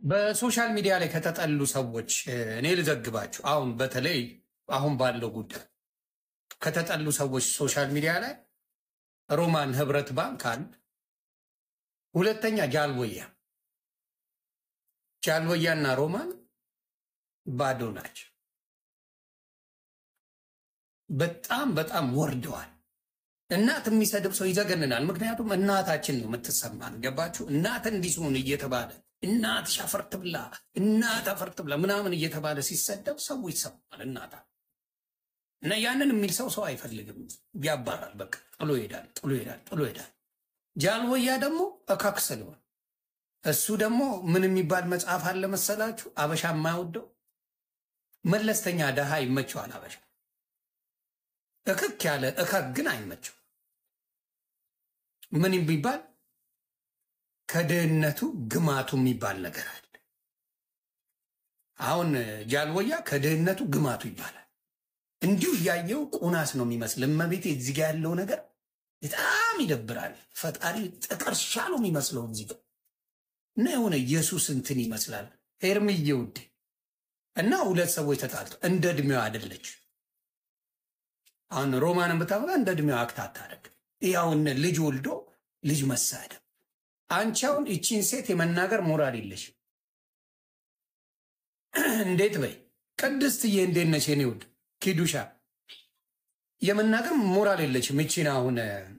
በሶሻል ሚዲያ ላይ ከተጠሉ ሰዎች እኔ ልዘግባችሁ። አሁን በተለይ አሁን ባለው ጉዳይ ከተጠሉ ሰዎች ሶሻል ሚዲያ ላይ ሮማን ህብረት ባንክ አንድ፣ ሁለተኛ ጃልቦያ ጃልቦያና ሮማን ባዶ ናቸው። በጣም በጣም ወርደዋል። እናት የሚሰድብ ሰው ይዘገንናል። ምክንያቱም እናታችን ነው የምትሰማን። ገባችሁ? እናት እንዲስሙን እየተባለ እናት ሻፈርት ብላ እናት አፈርት ብላ ምናምን እየተባለ ሲሰደብ ሰው ይሰማል። እናታ እና ያንን የሚል ሰው ሰው አይፈልግም፣ ያባራል። በቃ ጥሎ ይሄዳል፣ ጥሎ ይሄዳል፣ ጥሎ ይሄዳል። ጃልቦያ ደግሞ እካክ ስለሆነ እሱ ደግሞ ምን የሚባል መጽሐፍ አለ መሰላችሁ? አበሻ የማይወደው መለስተኛ ደሃ ይመቸዋል። አበሻ እክክ ያለ እከክ ግን አይመቸው። ምን የሚባል ከድህነቱ ግማቱ የሚባል ነገር አለ። አሁን ጃልቦያ ከድህነቱ ግማቱ ይባላል። እንዲሁ እያየው ቁናስ ነው የሚመስል። እመቤቴ እዚህ ጋ ያለው ነገር በጣም ይደብራል። ፈጣሪ ጥቀርሻ ነው የሚመስለው እዚህ ጋ እና የሆነ ኢየሱስ እንትን ይመስላል። ሄርምዬ ውዴ እና ሁለት ሰዎች ተጣልቶ እንደ እድሜዋ አይደለች። አሁን ሮማንን ብታመጣ እንደ እድሜዋ አክት አታደርግ። ያውን ልጅ ወልዶ ልጅ መሳደብ። አንቺ አሁን ይቺን ሴት የመናገር ሞራል የለሽ። እንዴት በይ ቅድስትዬ፣ እንዴት ነሽ የኔ ውድ ኪዱሻ? የመናገር ሞራል የለችም። ይቺን አሁን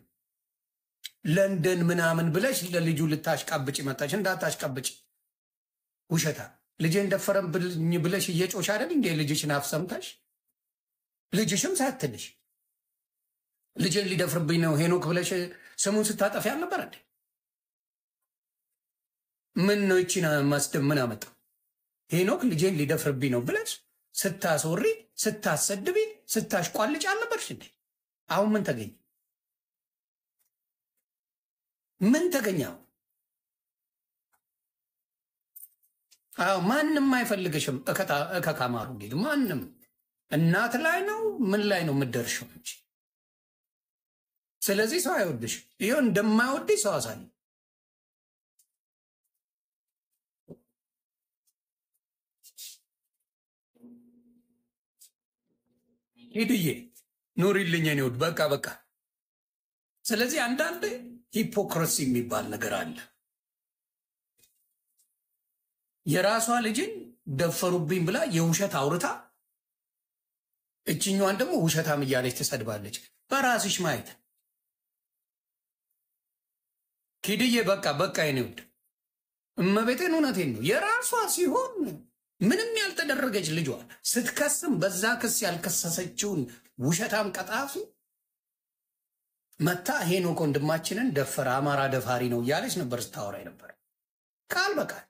ለንደን ምናምን ብለሽ ለልጁ ልታሽቃብጭ መጣች። እንዳታሽቃብጭ ውሸታ። ልጄን ደፈረብኝ ብለሽ እየጮሽ አይደል እንዴ? ልጅሽን አፍ ሰምተሽ ልጅሽም ሳትልሽ ልጄን ሊደፍርብኝ ነው ሄኖክ ብለሽ ስሙን ስታጠፊ አልነበር እንዴ? ምን ነው ይቺን ማስደብ ምን አመጣ? ሄኖክ ልጄን ሊደፍርብኝ ነው ብለሽ ስታስወሪ፣ ስታሰድቢ፣ ስታሽቋልጭ አልነበርሽ እንዴ? አሁን ምን ተገኘ? ምን ተገኘው? አዎ ማንም አይፈልግሽም። እከካማሩ እንዴት ማንም እናት ላይ ነው ምን ላይ ነው የምደርሽው እንጂ። ስለዚህ ሰው አይወድሽ። ይኸው እንደማይወድሽ ሰው አሳይ። ሂድዬ ኑሪልኝ የኔ ውድ። በቃ በቃ። ስለዚህ አንዳንድ ሂፖክራሲ የሚባል ነገር አለ። የራሷ ልጅን ደፈሩብኝ ብላ የውሸት አውርታ እችኛዋን ደግሞ ውሸታም እያለች ትሰድባለች። በራስሽ ማየት ኪድዬ በቃ በቃ የኔ ውድ እመቤቴን እውነቴን ነው። የራሷ ሲሆን ምንም ያልተደረገች ልጇ ስትከስም በዛ ክስ ያልከሰሰችውን ውሸታም ቀጣፊ መታ ሄኖክ ወንድማችንን ደፈረ፣ አማራ ደፋሪ ነው እያለች ነበር ስታወራ ነበር። ቃል በቃል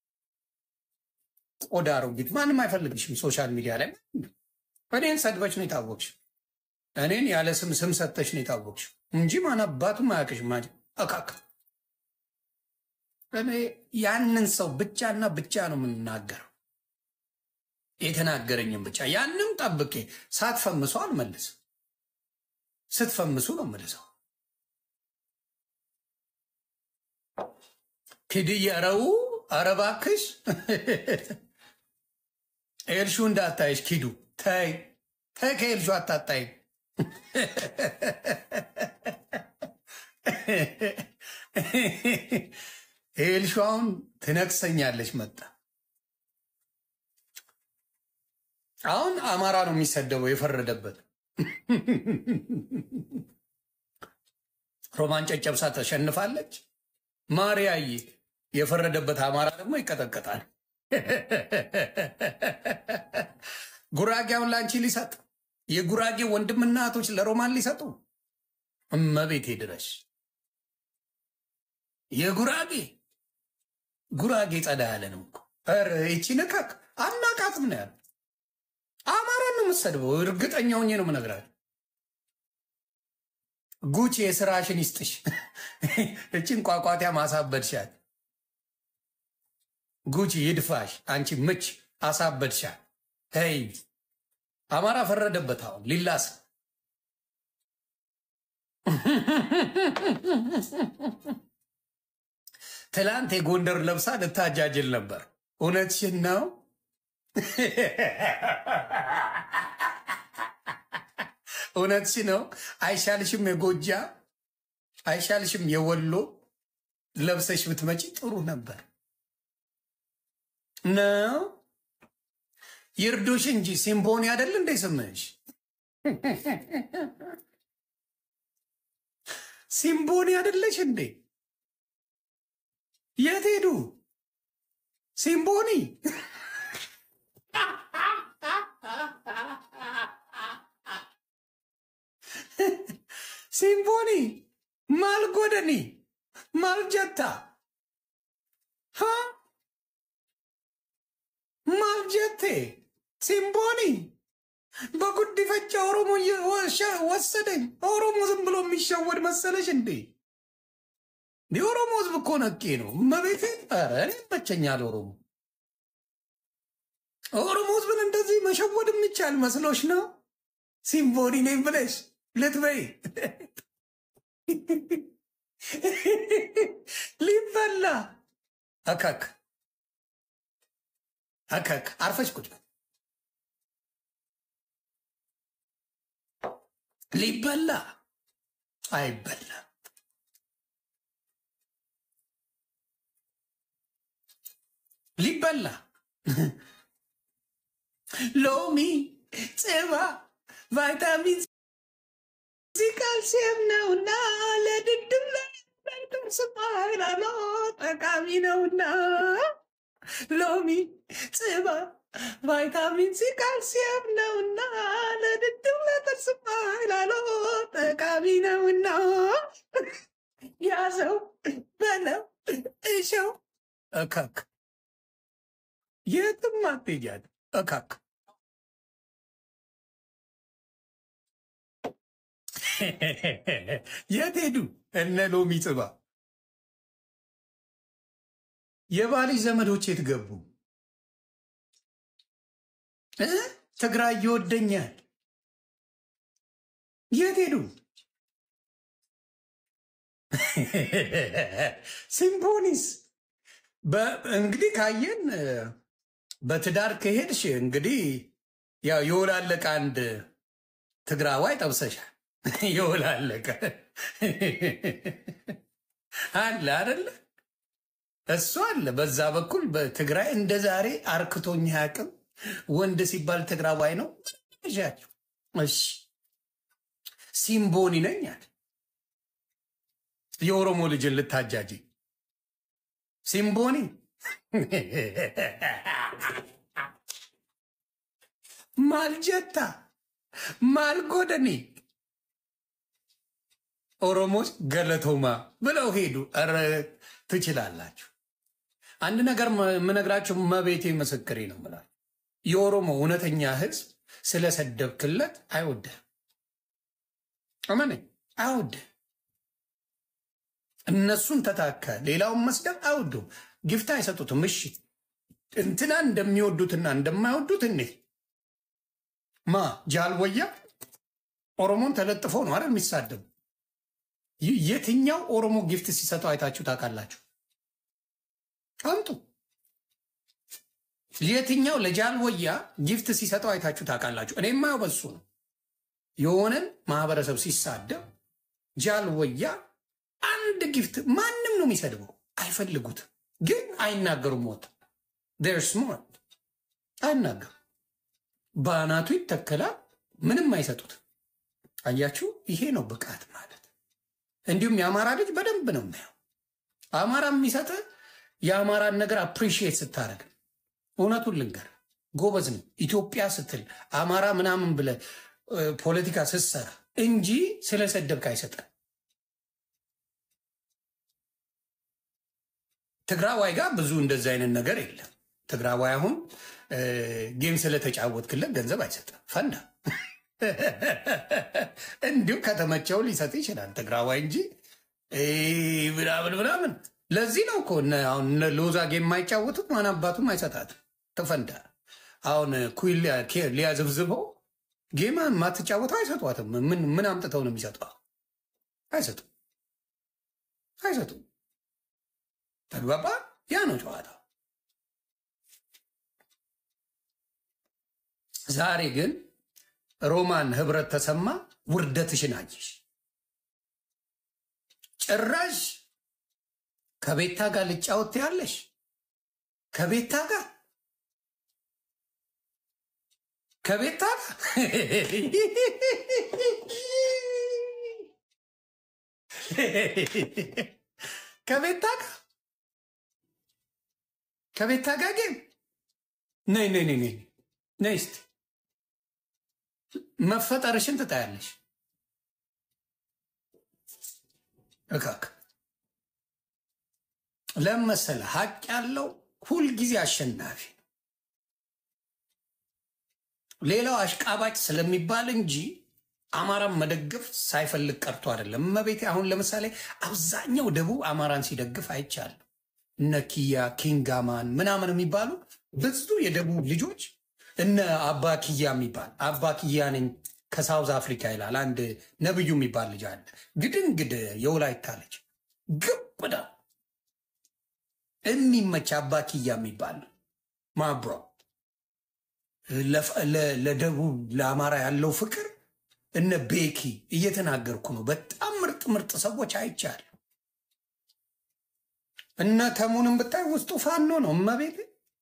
ቆዳ አሮጊት። ማንም አይፈልግሽም ሶሻል ሚዲያ ላይ እኔን ሰድበች ነው የታወቅሽ። እኔን ያለ ስም ስም ሰተሽ ነው የታወቅሽ እንጂ ማን አባቱም አያውቅሽም። እካክ እኔ ያንን ሰው ብቻና ብቻ ነው የምናገረው፣ የተናገረኝም ብቻ ያንም ጠብቄ ሳትፈምሱ አልመልስም። ስትፈምሱ ነው መልሰው። ኪድዬ ረው ኧረ እባክሽ ኤልሹ እንዳታይሽ ኪዱ ተይ ተይ፣ ከኤልሹ አታጣይ። ኤልሹ አሁን ትነቅሰኛለች። መጣ አሁን አማራ ነው የሚሰደበው የፈረደበት። ሮማን ጨጨብሳ ተሸንፋለች። ማርያዬ የፈረደበት አማራ ደግሞ ይቀጠቀጣል። ጉራጌውን ለአንቺ ሊሰጥ የጉራጌ ወንድምና እህቶች ለሮማን ሊሰጡ እመቤቴ ድረሽ የጉራጌ ጉራጌ ጸዳ ያለ ነው እኮ ኧረ ይቺ ንካክ አናቃትም ነው ያለ አማራን ነው የምትሰድበው። እርግጠኛ ሆኜ ነው የምነግርህ። ጉቺ የስራሽን ይስጥሽ። እችን ቋቋቲያ ማሳበድሻል። ጉቺ ይድፋሽ። አንቺ ምች አሳበድሻል። ይ አማራ ፈረደበት። አሁን ሊላስ ትላንት የጎንደር ለብሳ ልታጃጅል ነበር። እውነትሽን ነው። እውነትሽ ነው። አይሻልሽም? የጎጃ አይሻልሽም? የወሎ ለብሰሽ ብትመጪ ጥሩ ነበር ነው። ይርዱሽ እንጂ ሲምቦኒ አይደል እንደ ስምሽ ሲምቦኒ አይደለሽ እንዴ? የት ሄዱ ሲምቦኒ? ሲምቦኒ ማልጎደኒ ማልጀታ ሀ ማልጀቴ ሲምቦኒ በጉዲፈቻ ኦሮሞ ወሰደኝ። ኦሮሞ ዝም ብሎ የሚሸወድ መሰለሽ እንዴ? የኦሮሞ ህዝብ እኮ ነቄ ነው። መቤቴ ኧረ እኔ ይመቸኛል ኦሮሞ ኦሮሞ ህዝብን እንደዚህ መሸወድ የሚቻል መስሎሽ ነው? ሲምቦኒ ነኝ ብለሽ ልትበይ ሊበላ አካክ አካክ አርፈሽ ቁጭ ሊበላ አይበላ ሊበላ ሎሚ ጽባ ቫይታሚን ሲ ካልሲየም ነውና ለድድም ለጥርስ ኃይላሎ ጠቃሚ ነውና ሎሚ ጽባ ቫይታሚን ሲ ካልሲየም ነውና ለድድም ለጥርስ ኃይላሎ ጠቃሚ ነውና ያዘው በለው እሸው እከክ የትም አትሄጃት እከክ የት ሄዱ እነ ሎሚ ጽባ? የባልሽ ዘመዶች የት ገቡ? እ ትግራይ ይወደኛል የት ሄዱ? ሲምቦኒስ እንግዲህ ካየን በትዳር ከሄድሽ እንግዲህ ያው የወላለቀ አንድ ትግራዋይ ጠብሰሻል። የወላለቀ አለ አደለ? እሱ አለ። በዛ በኩል በትግራይ እንደ ዛሬ አርክቶኝ አያውቅም። ወንድ ሲባል ትግራዋይ ነው። እሻቸው እሺ፣ ሲምቦኒ ነኝ አለ። የኦሮሞ ልጅን ልታጃጅ ሲምቦኒ ማልጀታ ማልጎደኒ ኦሮሞች ገለቶማ ብለው ሄዱ። ኧረ ትችላላችሁ። አንድ ነገር የምነግራችሁ መቤቴ ምስክሬ ነው ብላችሁ የኦሮሞ እውነተኛ ሕዝብ ስለሰደብክለት አይወድህም። እመነኝ፣ አይወድህም። እነሱን ተታከ ሌላውን መስደብ አይወዱም። ግፍት አይሰጡትም። እሺ እንትና እንደሚወዱትና እንደማይወዱት እኔ ማ ጃልወያ ኦሮሞን ተለጥፎ ነው አይደል የሚሳደቡ? የትኛው ኦሮሞ ጊፍት ሲሰጠው አይታችሁ ታውቃላችሁ? አምጡ። የትኛው ለጃልወያ ጊፍት ሲሰጠው አይታችሁ ታውቃላችሁ? እኔ የማየው በሱ ነው። የሆነን ማህበረሰብ ሲሳደብ ጃልወያ አንድ ጊፍት ማንም ነው የሚሰድበው፣ አይፈልጉትም፣ ግን አይናገሩም። ሞት ር ስማርት አይናገሩም። በአናቱ ይተከላል፣ ምንም አይሰጡት። አያችሁ፣ ይሄ ነው ብቃት ማለት። እንዲሁም የአማራ ልጅ በደንብ ነው የሚያው። አማራ የሚሰጥ የአማራን ነገር አፕሪሺየት ስታደርግ፣ እውነቱን ልንገር፣ ጎበዝ ነው። ኢትዮጵያ ስትል አማራ ምናምን ብለ ፖለቲካ ስትሰራ እንጂ ስለሰደብክ አይሰጠን። ትግራዋይ ጋር ብዙ እንደዚህ አይነት ነገር የለም። ትግራዋይ አሁን ጌም ስለተጫወትክለት ገንዘብ አይሰጥም። ፈንዳ እንዲሁ ከተመቸው ሊሰጥ ይችላል ትግራዋይ እንጂ ምናምን ምናምን። ለዚህ ነው እኮ አሁን ሎዛ ጌም የማይጫወቱት ማን አባቱም አይሰጣትም። ተፈንዳ አሁን ኩል ሊያዝብዝበው ጌማ የማትጫወተው አይሰጧትም። ምን ምን አምጥተው ነው የሚሰጠው? አይሰጡም፣ አይሰጡም። ተግባባ? ያ ነው ጨዋታ። ዛሬ ግን ሮማን ህብረት ተሰማ ውርደትሽን አየሽ። ጭራሽ ከቤታ ጋር ልጫወት ያለሽ ከቤታ ጋር ከቤታ ጋር ከቤታ ጋር ከቤታ ጋር ግን ነይ ነይ ነይ ነይ ነይ እስቲ መፈጠርሽን ትታያለሽ። እካክ ለመሰለ ሀቅ ያለው ሁልጊዜ አሸናፊ ነው። ሌላው አሽቃባጭ ስለሚባል እንጂ አማራን መደገፍ ሳይፈልግ ቀርቶ አይደለም። እመቤቴ አሁን ለምሳሌ አብዛኛው ደቡብ አማራን ሲደግፍ አይቻለሁ። እነ ኪያ ኪንጋማን ምናምን የሚባሉ ብዙ የደቡብ ልጆች እነ አባ ኪያ የሚባል አባ ኪያ ነኝ ከሳውዝ አፍሪካ ይላል። አንድ ነብዩ የሚባል ልጅ አለ። ግድንግድ የወላይታ ልጅ ግብዳ የሚመች አባ ኪያ የሚባል ማብሮ ለደቡብ ለአማራ ያለው ፍቅር እነ ቤኪ እየተናገርኩ ነው። በጣም ምርጥ ምርጥ ሰዎች አይቻል። እነ ተሙንም ብታይ ውስጡ ፋኖ ነው። እመቤት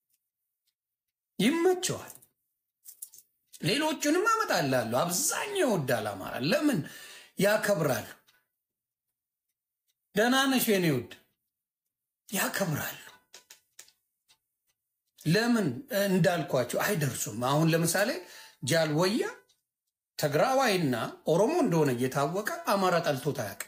ይመቸዋል። ሌሎቹንም አመጣላለሁ። አብዛኛው ይወዳል አማራ። ለምን ያከብራሉ? ደህና ነሽ የኔ ውድ? ያከብራሉ። ለምን እንዳልኳቸው አይደርሱም። አሁን ለምሳሌ ጃልወያ ትግራዋይና ኦሮሞ እንደሆነ እየታወቀ አማራ ጠልቶት አያውቅም።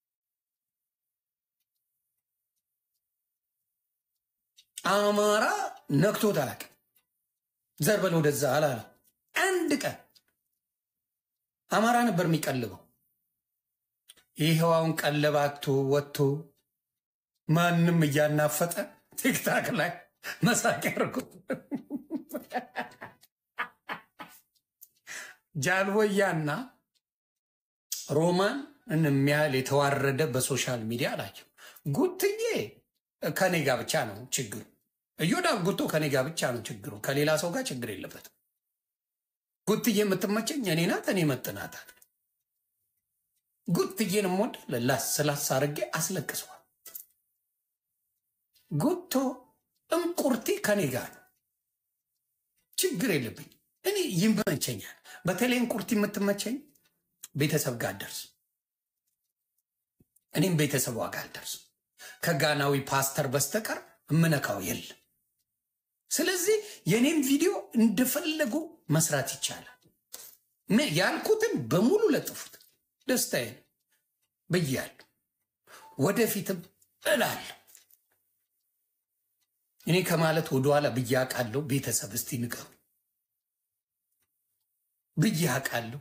አማራ ነክቶት አያውቅም። ዘር በል ወደዛ አላለም። አንድ ቀን አማራ ነበር የሚቀልበው። ይኸው አሁን ቀለባቶ ወጥቶ ማንም እያናፈጠ ቲክታክ ላይ መሳቂያ አድርጎት ጃልወያና ሮማን የሚያህል የተዋረደ በሶሻል ሚዲያ አላቸው። ጉትዬ ከኔ ጋር ብቻ ነው ችግሩ። እዮዳብ ጉቶ ከኔ ጋር ብቻ ነው ችግሩ። ከሌላ ሰው ጋር ችግር የለበትም። ጉትዬ የምትመቸኝ እኔ ናት፣ እኔ መጥናታል። ጉትዬን ሞድ ላስ ስላስ አድርጌ አስለቅሰዋል። ጉቶ እንቁርቲ ከኔ ጋር ነው፣ ችግር የለብኝ። እኔ ይመቸኛል። በተለይ እንቁርቲ የምትመቸኝ ቤተሰብ ጋር አልደርስ፣ እኔም ቤተሰቧ ጋር አልደርስ። ከጋናዊ ፓስተር በስተቀር እምነካው የለም። ስለዚህ የኔም ቪዲዮ እንደፈለጉ መስራት ይቻላል። ያልኩትን በሙሉ ለጥፉት፣ ደስታዬ ነው ብያለሁ። ወደፊትም እላለሁ። እኔ ከማለት ወደኋላ ብዬ አውቃለሁ። ቤተሰብ እስቲ ንገሩ ብዬ አውቃለሁ።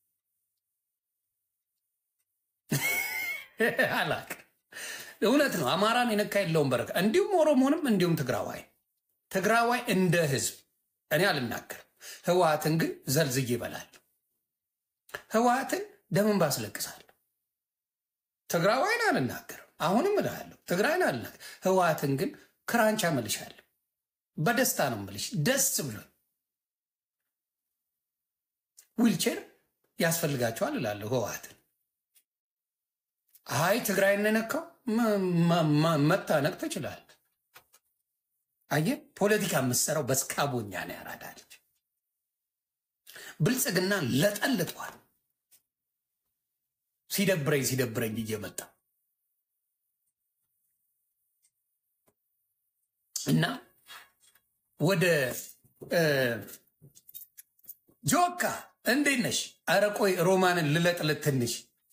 አላውቅም። እውነት ነው። አማራን የነካ የለውም በረከ እንዲሁም ኦሮሞንም እንዲሁም ትግራዋይ ትግራዋይ እንደ ህዝብ እኔ አልናገርም። ህወሓትን ግን ዘልዝዬ እበላለሁ። ህወሓትን ደምን ባስለቅሳለሁ። ትግራዋይን አልናገርም። አሁንም እላለሁ። ትግራይን አልናገር። ህወሓትን ግን ክራንቻ መልሻለሁ። በደስታ ነው መልሽ፣ ደስ ብሎ ዊልቼር ያስፈልጋቸዋል እላለሁ ህወሓትን አይ ትግራይ እንነካው መታነቅ ትችላል። አየ ፖለቲካ የምትሰራው በስካቦኛ ነው። ያራዳለች ብልጽግና ለጠልጧል። ሲደብረኝ ሲደብረኝ እየመጣ እና ወደ ጆካ እንዴት ነሽ? ኧረ ቆይ ሮማንን ልለጥልት ትንሽ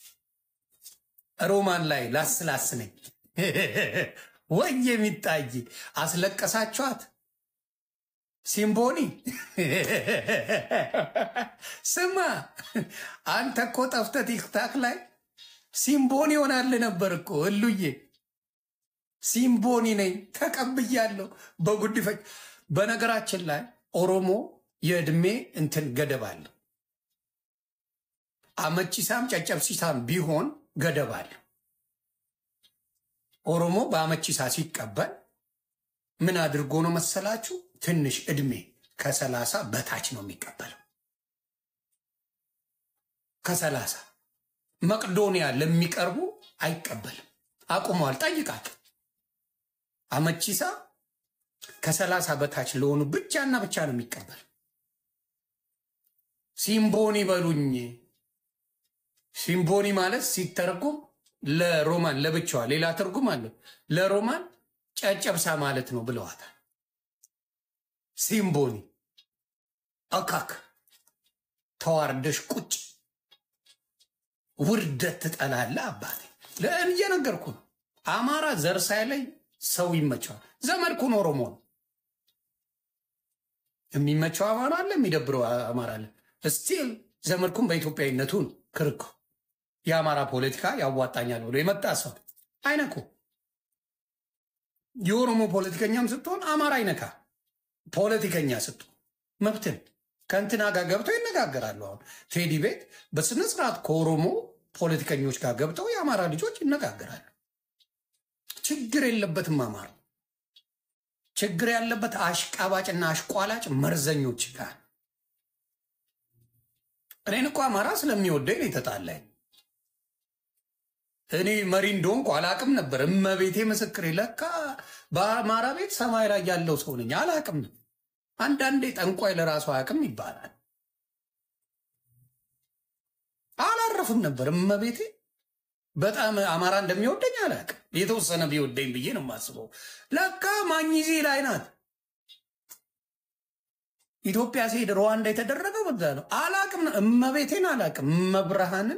ሮማን ላይ ላስላስ ነኝ ወይ የሚታይ አስለቀሳችኋት። ሲምቦኒ ስማ፣ አንተ እኮ ጠፍተህ ቲክታክ ላይ ሲምቦኒ ይሆናል ነበር እኮ እሉዬ። ሲምቦኒ ነኝ ተቀብያለሁ በጉድፈች። በነገራችን ላይ ኦሮሞ የዕድሜ እንትን ገደብ አለው። አመቺሳም ጨጨብሲሳም ቢሆን ገደብ አለው። ኦሮሞ በአመቺሳ ሲቀበል ምን አድርጎ ነው መሰላችሁ? ትንሽ እድሜ ከሰላሳ በታች ነው የሚቀበለው። ከሰላሳ መቅዶኒያ ለሚቀርቡ አይቀበልም። አቁመዋል። ጠይቃቸው። አመቺሳ ከሰላሳ በታች ለሆኑ ብቻና ብቻ ነው የሚቀበል። ሲምቦኒ በሉኝ። ሲምቦኒ ማለት ሲተረጎም ለሮማን ለብቻዋ ሌላ ትርጉም አለው። ለሮማን ጨጨብሳ ማለት ነው ብለዋታል። ሲምቦኒ አካክ ተዋርደሽ ቁጭ ውርደት ትጠላለህ አባቴ። ለእን እየነገርኩ ነው። አማራ ዘር ሳይለይ ሰው ይመቸዋል። ዘመድኩን ኦሮሞ ነው የሚመቸው አማራ አለ፣ የሚደብረው አማራ አለ። እስቲል ዘመድኩን በኢትዮጵያዊነቱ ነው ክርኩ። የአማራ ፖለቲካ ያዋጣኛል ብሎ የመጣ ሰው አይነኩ። የኦሮሞ ፖለቲከኛም ስትሆን አማራ አይነካ። ፖለቲከኛ ስትሆን መብትን ከእንትና ጋር ገብተው ይነጋገራሉ። አሁን ቴዲ ቤት በስነ ስርዓት ከኦሮሞ ፖለቲከኞች ጋር ገብተው የአማራ ልጆች ይነጋገራሉ። ችግር የለበትም አማራ። ችግር ያለበት አሽቃባጭና አሽቋላጭ መርዘኞች ጋር። እኔን እኮ አማራ ስለሚወደኝ ነው የተጣላኝ። እኔ መሪ እንደሆንኩ አላቅም ነበር። እመቤቴ ምስክሬ፣ ለካ በአማራ ቤት ሰማይ ላይ ያለው ሰው ነኝ። አላቅም ነበር። አንዳንዴ ጠንቋይ ለራሱ አያውቅም ይባላል። አላረፍም ነበር። እመቤቴ በጣም አማራ እንደሚወደኝ አላውቅም። የተወሰነ ቢወደኝ ብዬ ነው የማስበው። ለካ ማኝዜ ላይ ናት። ኢትዮጵያ ሲሄድ ሩዋንዳ የተደረገው በዛ ነው። አላቅም፣ እመቤቴን አላቅም። እመብርሃንን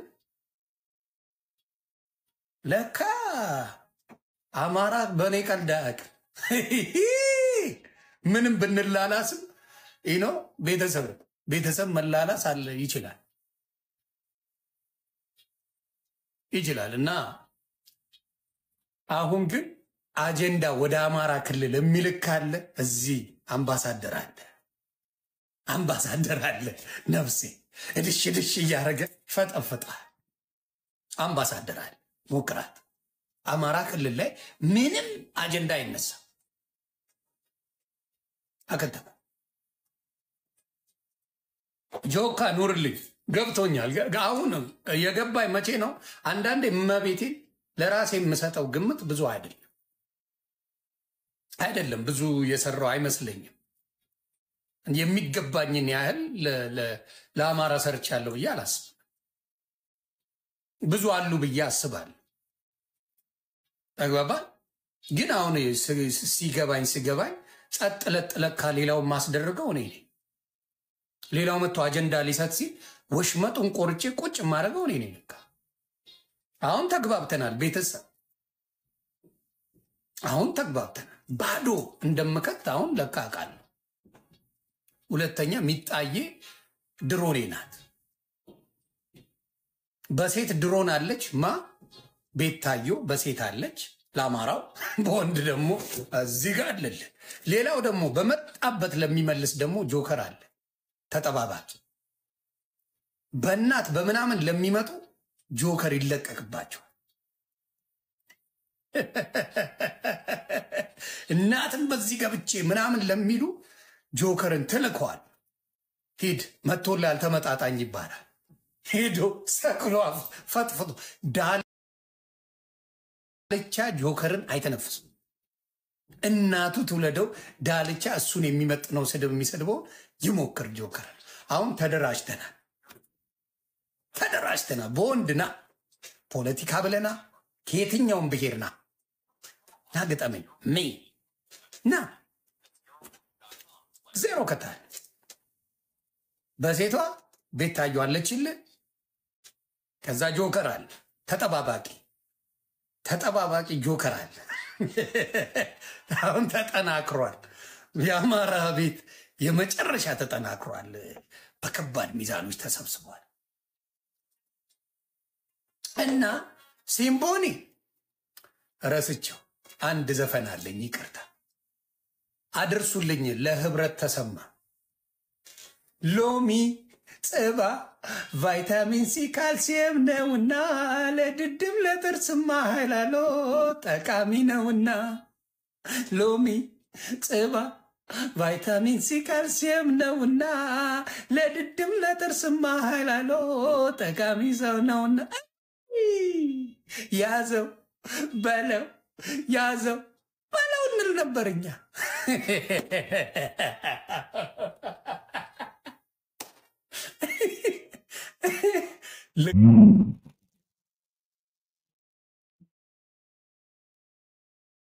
ለካ አማራ በእኔ ቀልድ አያውቅም። ምንም ብንላላስም ይህ ነው ቤተሰብ ቤተሰብ መላላስ አለ ይችላል ይችላል። እና አሁን ግን አጀንዳ ወደ አማራ ክልል የሚልክ ካለ እዚህ አምባሳደር አለ አምባሳደር አለ። ነፍሴ እድሽ እድሽ እያደረገ ፈጠፈጣል። አምባሳደር አለ። ሞክራት። አማራ ክልል ላይ ምንም አጀንዳ አይነሳም። አከተመ ጆካ ኑርልኝ ገብቶኛል። አሁን የገባኝ መቼ ነው? አንዳንዴ እመቤቴን ለራሴ የምሰጠው ግምት ብዙ አይደለም አይደለም ብዙ የሰራው አይመስለኝም። የሚገባኝን ያህል ለአማራ ሰርቻለሁ ብዬ አላስብም። ብዙ አሉ ብዬ አስባለሁ። ተግባባል። ግን አሁን ሲገባኝ ሲገባኝ ጸጥ ለጥ ለካ ሌላውን ማስደርገው እኔ ነኝ። ሌላው መጥቶ አጀንዳ ሊሰጥ ሲል ወሽመጡን ቆርጬ ቁጭ የማደርገው እኔ ነኝ። ለካ አሁን ተግባብተናል። ቤተሰብ አሁን ተግባብተናል። ባዶ እንደምከት አሁን ለካ አውቃለሁ። ሁለተኛ ሚጣዬ ድሮኔ ናት። በሴት ድሮን አለች። ማ ቤታዮ በሴት አለች ለአማራው፣ በወንድ ደግሞ እዚህ ጋር አለልን። ሌላው ደግሞ በመጣበት ለሚመልስ ደግሞ ጆከር አለ ተጠባባቂ። በእናት በምናምን ለሚመጡ ጆከር ይለቀቅባቸዋል። እናትም በዚህ ገብቼ ምናምን ለሚሉ ጆከርን ትልከዋል። ሂድ መቶላል ተመጣጣኝ ይባላል። ሄዶ ሰቅሎ ፈጥፍቶ ዳልቻ ጆከርን አይተነፍስም። እናቱ ትውለደው ዳልቻ እሱን የሚመጥነው ስድብ የሚሰድበው ይሞክር ጆከር። አሁን ተደራጅተናል ተደራጅተናል። በወንድና ፖለቲካ ብለና ከየትኛውም ብሄርና ና ግጠመኝ ሜ ና ዜሮ ከታል በሴቷ ቤት ታየዋለችልህ። ከዛ ጆከር አለ ተጠባባቂ ተጠባባቂ ጆከር አለ። አሁን ተጠናክሯል። የአማራ ቤት የመጨረሻ ተጠናክሯል። በከባድ ሚዛኖች ተሰብስቧል እና ሲምቦኒ ረስቸው አንድ ዘፈን አለኝ፣ ይቅርታ አድርሱልኝ። ለህብረት ተሰማ ሎሚ ጽባ ቫይታሚን ሲ ካልሲየም ነውና ለድድም ለጥርስማ ሀይላሎ ጠቃሚ ነውና ሎሚ ጽባ ቫይታሚን ሲ ካልሲየም ነውና ለድድም ለጥርስማ ሀይላሎ ጠቃሚ ሰው ነውና ያዘው በለው ያዘው በለው እንል ነበር እኛ።